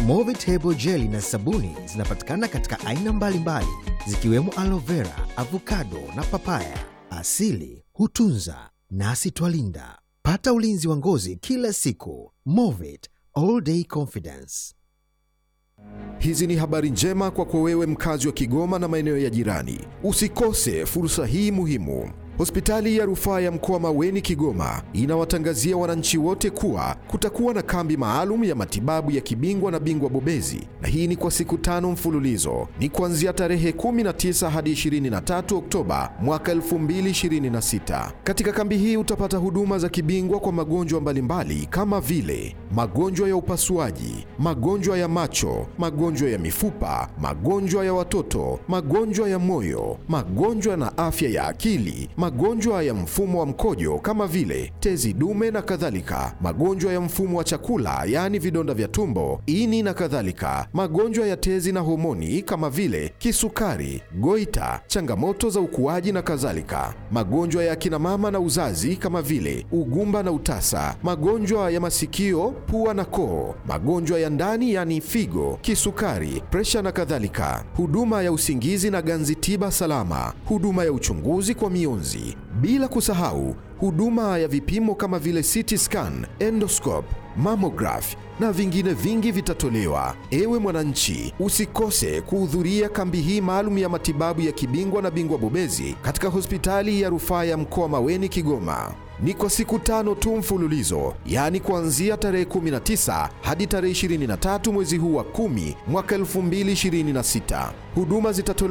Movit Hebo Jeli na sabuni zinapatikana katika aina mbalimbali zikiwemo aloe vera, avocado na papaya. Asili hutunza nasi twalinda. Pata ulinzi wa ngozi kila siku. Movit All Day Confidence. Hizi ni habari njema kwako wewe mkazi wa Kigoma na maeneo ya jirani. Usikose fursa hii muhimu. Hospitali ya rufaa ya mkoa Maweni Kigoma inawatangazia wananchi wote kuwa kutakuwa na kambi maalum ya matibabu ya kibingwa na bingwa bobezi, na hii ni kwa siku tano mfululizo. Ni kuanzia tarehe 19 hadi 23 Oktoba mwaka 2026. Katika kambi hii utapata huduma za kibingwa kwa magonjwa mbalimbali kama vile magonjwa ya upasuaji, magonjwa ya macho, magonjwa ya mifupa, magonjwa ya watoto, magonjwa ya moyo, magonjwa na afya ya akili, magonjwa ya mfumo wa mkojo kama vile tezi dume na kadhalika, magonjwa ya mfumo wa chakula yaani vidonda vya tumbo, ini na kadhalika, magonjwa ya tezi na homoni kama vile kisukari, goita, changamoto za ukuaji na kadhalika, magonjwa ya akina mama na uzazi kama vile ugumba na utasa, magonjwa ya masikio, pua na koo, magonjwa ya ndani yaani figo, kisukari, presha na kadhalika, huduma ya usingizi na ganzi tiba salama, huduma ya uchunguzi kwa mionzi, bila kusahau huduma ya vipimo kama vile CT scan, endoscope, mammograph na vingine vingi vitatolewa. Ewe mwananchi, usikose kuhudhuria kambi hii maalum ya matibabu ya kibingwa na bingwa bobezi katika hospitali ya rufaa ya mkoa Maweni Kigoma. Ni kwa siku tano tu mfululizo, yaani kuanzia tarehe 19 hadi tarehe 23 mwezi huu wa 10 mwaka 2026. Huduma zitatolewa